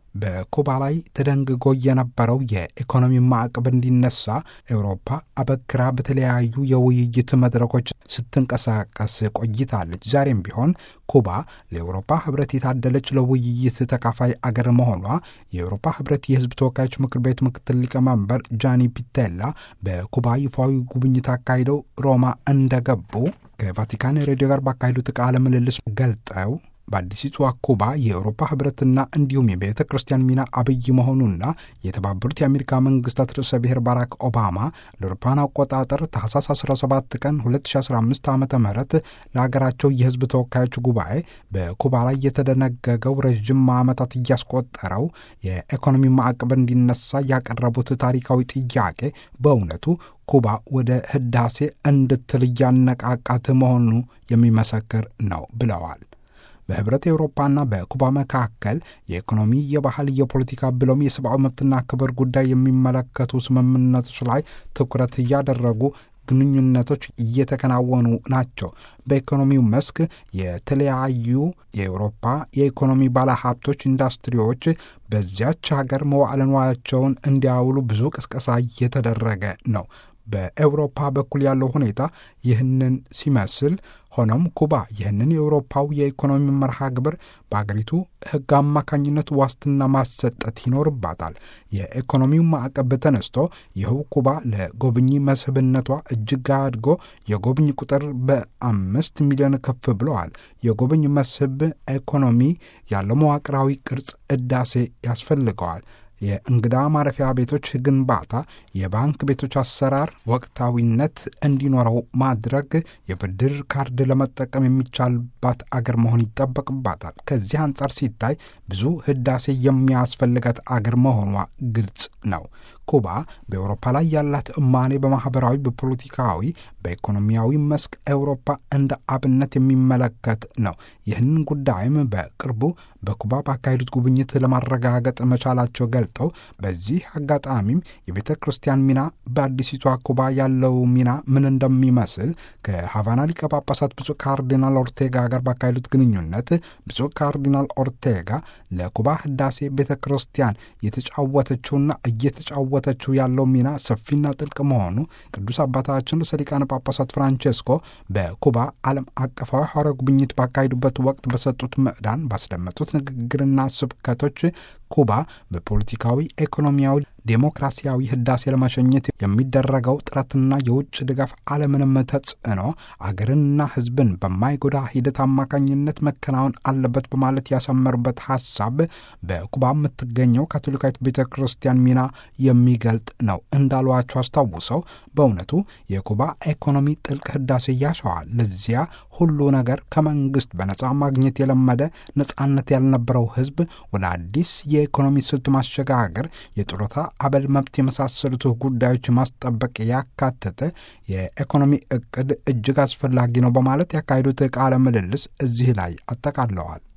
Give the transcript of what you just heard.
በኩባ ላይ ተደንግጎ የነበረው የኢኮኖሚ ማዕቀብ እንዲነሳ ኤውሮፓ አበክራ በተለያዩ የውይይት መድረኮች ስትንቀሳቀስ ቆይታለች። ዛሬም ቢሆን ኩባ ለኤውሮፓ ሕብረት የታደለች ለውይይት ተካፋይ አገር መሆኗ የኤውሮፓ ሕብረት የሕዝብ ተወካዮች ምክር ቤት ምክትል ሊቀመንበር ጃኒ ፒቴላ በኩባ ይፋዊ ጉብኝት አካሂደው ሮማ እንደገቡ ከቫቲካን ሬዲዮ ጋር ባካሄዱት ቃለ ምልልስ ገልጠው በአዲሲቷ ኩባ የአውሮፓ ህብረትና እንዲሁም የቤተ ክርስቲያን ሚና አብይ መሆኑና የተባበሩት የአሜሪካ መንግስታት ርዕሰ ብሔር ባራክ ኦባማ ለአውሮፓውያን አቆጣጠር ታህሳስ 17 ቀን 2015 ዓ ም ለሀገራቸው የህዝብ ተወካዮች ጉባኤ በኩባ ላይ የተደነገገው ረዥም ዓመታት እያስቆጠረው የኢኮኖሚ ማዕቀብ እንዲነሳ ያቀረቡት ታሪካዊ ጥያቄ በእውነቱ ኩባ ወደ ህዳሴ እንድትል እያነቃቃት መሆኑ የሚመሰክር ነው ብለዋል። በህብረት ኤውሮፓና በኩባ መካከል የኢኮኖሚ፣ የባህል፣ የፖለቲካ ብሎም የሰብአዊ መብትና ክብር ጉዳይ የሚመለከቱ ስምምነቶች ላይ ትኩረት እያደረጉ ግንኙነቶች እየተከናወኑ ናቸው። በኢኮኖሚው መስክ የተለያዩ የአውሮፓ የኢኮኖሚ ባለሀብቶች፣ ኢንዱስትሪዎች በዚያች ሀገር መዋዕለ ንዋያቸውን እንዲያውሉ ብዙ ቅስቀሳ እየተደረገ ነው። በኤውሮፓ በኩል ያለው ሁኔታ ይህንን ሲመስል ሆኖም ኩባ ይህንን የአውሮፓው የኢኮኖሚ መርሃ ግብር በአገሪቱ ሕግ አማካኝነት ዋስትና ማሰጠት ይኖርባታል። የኢኮኖሚው ማዕቀብ ተነስቶ ይኸው ኩባ ለጎብኚ መስህብነቷ እጅግ አድጎ የጎብኝ ቁጥር በአምስት ሚሊዮን ከፍ ብለዋል። የጎብኝ መስህብ ኢኮኖሚ ያለው መዋቅራዊ ቅርጽ እዳሴ ያስፈልገዋል። የእንግዳ ማረፊያ ቤቶች ግንባታ፣ የባንክ ቤቶች አሰራር ወቅታዊነት እንዲኖረው ማድረግ፣ የብድር ካርድ ለመጠቀም የሚቻልባት አገር መሆን ይጠበቅባታል። ከዚህ አንጻር ሲታይ ብዙ ህዳሴ የሚያስፈልጋት አገር መሆኗ ግልጽ ነው። ኩባ በአውሮፓ ላይ ያላት እማኔ በማኅበራዊ፣ በፖለቲካዊ፣ በኢኮኖሚያዊ መስክ አውሮፓ እንደ አብነት የሚመለከት ነው። ይህንን ጉዳይም በቅርቡ በኩባ ባካሄዱት ጉብኝት ለማረጋገጥ መቻላቸው ገልጠው በዚህ አጋጣሚም የቤተ ክርስቲያን ሚና በአዲሲቷ ኩባ ያለው ሚና ምን እንደሚመስል ከሃቫና ሊቀ ጳጳሳት ብፁዕ ካርዲናል ኦርቴጋ ጋር ባካሄዱት ግንኙነት ብፁዕ ካርዲናል ኦርቴጋ ለኩባ ህዳሴ ቤተ ክርስቲያን የተጫወተችውና እየተጫወተችው ያለው ሚና ሰፊና ጥልቅ መሆኑ ቅዱስ አባታችን ርዕሰ ሊቃነ ጳጳሳት ፍራንቼስኮ በኩባ ዓለም አቀፋዊ ሐዋርያዊ ጉብኝት ባካሄዱበት ወቅት በሰጡት ምዕዳን ባስደመጡት ንግግርና ስብከቶች ኩባ በፖለቲካዊ ኢኮኖሚያዊ ዴሞክራሲያዊ ህዳሴ ለመሸኘት የሚደረገው ጥረትና የውጭ ድጋፍ አለምንም ተጽዕኖ አገርንና ሕዝብን በማይጎዳ ሂደት አማካኝነት መከናወን አለበት በማለት ያሰመሩበት ሀሳብ በኩባ የምትገኘው ካቶሊካዊት ቤተ ክርስቲያን ሚና የሚገልጥ ነው እንዳሏቸው አስታውሰው በእውነቱ የኩባ ኢኮኖሚ ጥልቅ ህዳሴ ያሸዋል። ለዚያ ሁሉ ነገር ከመንግስት በነጻ ማግኘት የለመደ ነጻነት ያልነበረው ሕዝብ ወደ አዲስ የኢኮኖሚ ስልት ማሸጋገር የጡረታ አበል መብት የመሳሰሉት ጉዳዮች ማስጠበቅ ያካተተ የኢኮኖሚ እቅድ እጅግ አስፈላጊ ነው በማለት ያካሄዱት ቃለ ምልልስ እዚህ ላይ አጠቃለዋል።